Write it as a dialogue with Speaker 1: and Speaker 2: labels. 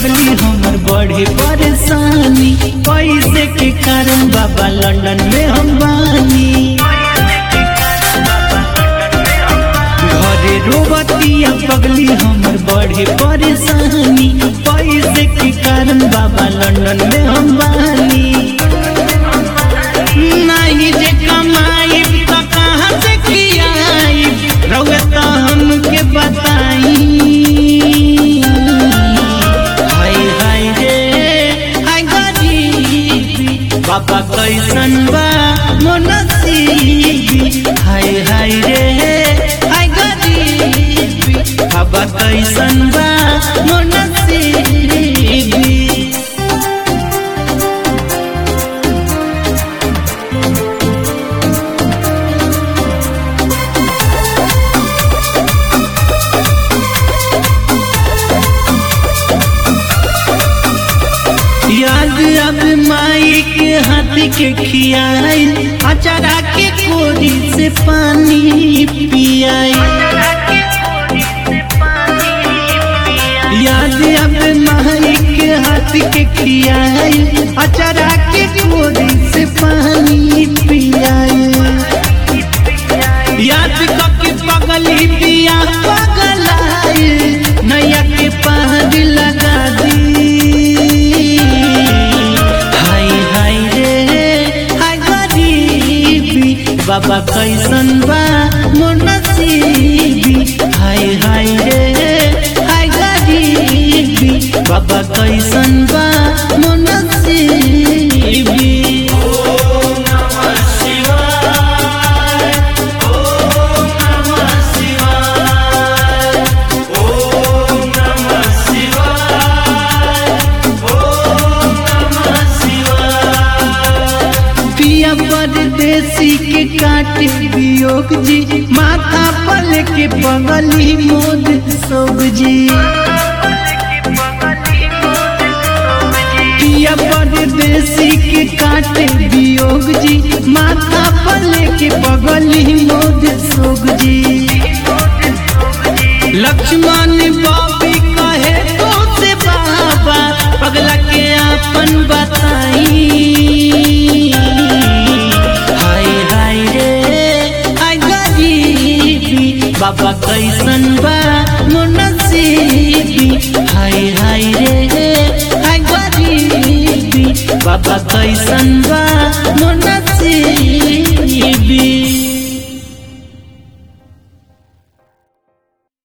Speaker 1: पगली हमर बढ़े परेशानी पैसे के कारण बाबा लंदन में हम बानी घरे रोबतिया पगली हमर बढ़े परेशानी पैसे के कारण बाबा लंदन में हम बानी नहीं जे कमाई तो कहाँ से खियाई रउआ तो हमके बताई हाय हाय रे हाय गरीबी बाबा कैसन बा मोनसीबी हाय हाय रे हाय गरीबी बाबा कैसन बा मोनसीबी याद अब माई के हाथ के खियाई अचारा के कोरी से पानी पियाई याद अब माई के हाथ के खियाई अचारा के कोरी से पानी पियाई याद कके पगली पिया पगलाई नैया के पहाड़ लगा दी हाय हाय रे हाय गरीबी बाबा कैसन बा मोर नसीबी हाय हाय रे हाय गरीबी बाबा कैसन बा मोर नसीबी पिया परदेसी के काटे वियोग जी माथा पल के पगली मोद सोग जी पिया परदेसी के काटे वियोग जी माथा पल के पगली मोद सोग जी लक्ष्मण बाबी कहे तो से बाबा पगला के आपन बताई हाय हाय रे हाय गरीबी बाबा कैसन बा मोर नसीबी हाय हाय रे हाय गरीबी बाबा कैसन बा